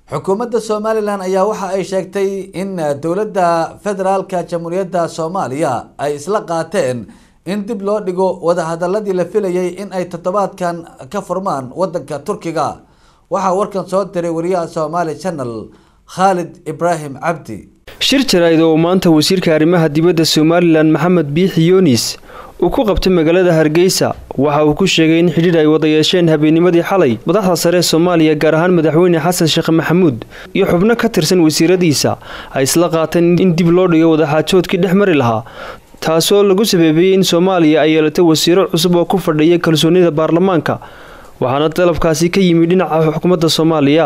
xukuumadda somalilan ayaa waxa ay sheegtay in dowladda federaalka jamhuuriyadda soomaaliya ay isla qaateen in dib loo dhigo wadahadaladii la filayay in ay toddobaadkan ka furmaan wadanka turkiga waxaa warkan soo diray wariyaha somaali channel khaalid ibraahim cabdi shir jaraa'id oo maanta wasiirka arrimaha dibadda somalilan maxamed biixi yunis uu ku qabtay magaalada hargeysa waxa uu ku sheegay in xidhiir ay wada yeesheen habeennimadii xalay madaxda sare ee soomaaliya gaar ahaan madaxweyne xasan sheekh maxamuud iyo xubno ka tirsan wasiiradiisa ay isla qaateen in dib loo dhigo wadaxaajoodkii dhex mari lahaa taasoo lagu sabeebiyey in soomaaliya ay yeelatay wasiiro cusub oo ku fadhiya kalsoonida baarlamaanka waxaana dalabkaasi ka yimi dhinaca xukuumadda soomaaliya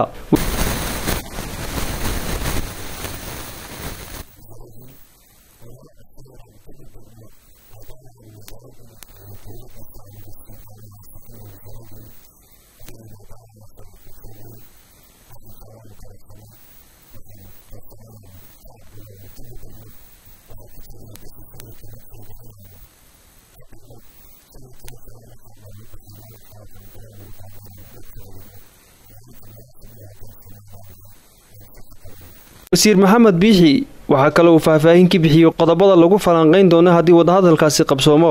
wasiir maxamed biixi waxaa kale uu faahfaahin ka bixiyey qodobada lagu falanqayn doono haddii wadahadalkaasi qabsoomo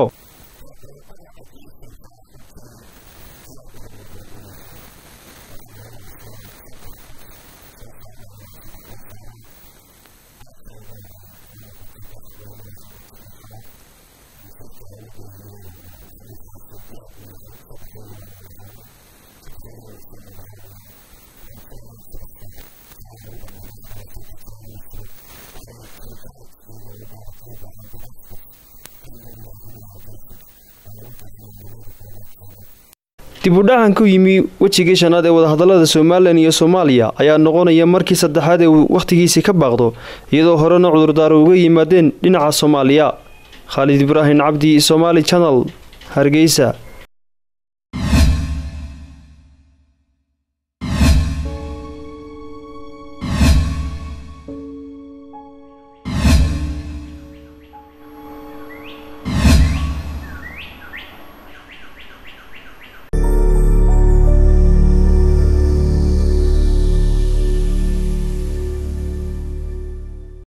dib u dhacan ku yimi wejigii shanaad ee wadahadalada somalilan iyo soomaaliya ayaa noqonaya markii saddexaad ee uu wakhtigiisii ka baaqdo iyadoo horena cudurdaaro uga yimaadeen dhinaca soomaaliya khaalid ibraahim cabdi somaali channel hargeysa